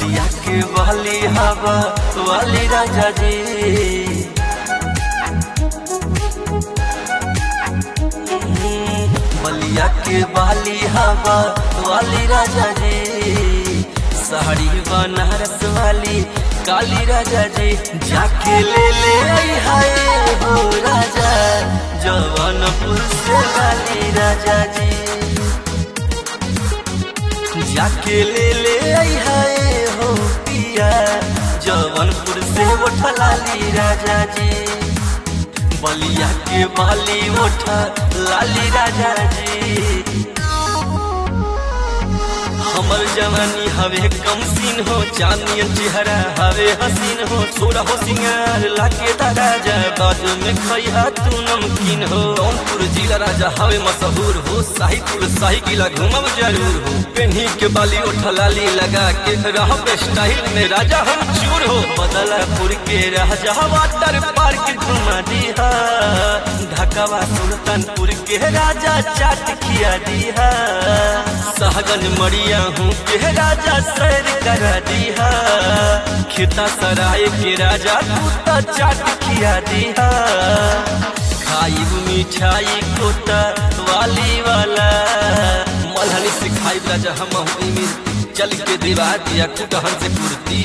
बलिया के वाली हवा वाली राजा जी बलिया के वाली हवा वाली राजा जी साड़ी बनारस वाली काली राजा जी जाके ले ले आई हाय हो राजा जवानपुर से वाली राजा जी जाके ले ले आई हाय हो पिया जवानपुर से उठलाली राजा जी बलिया के बाली उठा लाली राजा जी हमर जवानी हवे कम सीन हो चांदियन चेहरा हवे हसीन हो सोरा हो सिंगार लाके राजा बाजू में खैहा तू नमकीन हो जौनपुर जिला राजा हवे मशहूर हो शाहीपुर शाही किला घूमब जरूर हो पेन्ही के बाली उठलाली लगा के रहब स्टाइल में राजा हम चूर हो बदलापुर के राजा वाटर पार्क घुमा दिहा ढाकावा सुल्तानपुर के राजा चाट खिया दिहा सहगन मरिया हूँ के राजा सैर करा दिहा खेता सराय के राजा तूता चाट खिया दिहा खाइब मिठाई कोता वाली वाला मलहनी से खाइब राजा हम हूँ चल के दिवा दिया कुटहन से कुर्ती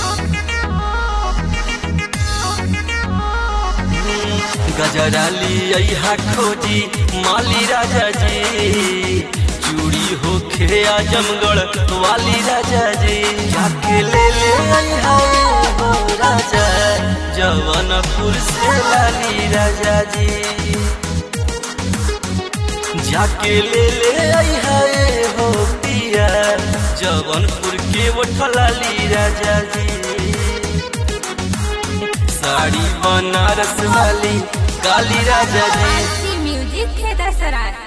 गजराली अहा खोजी माली राजा जी चूड़ी हो खे आजमगढ़ वाली राजा जी जाके ले ले अहा हो राजा जवानपुर से लाली राजा जी जाके ले ले अहा हो पिया जवानपुर के उठलाली राजा जी साड़ी बनारस वाली काली राजा जी म्यूजिक खेता सराय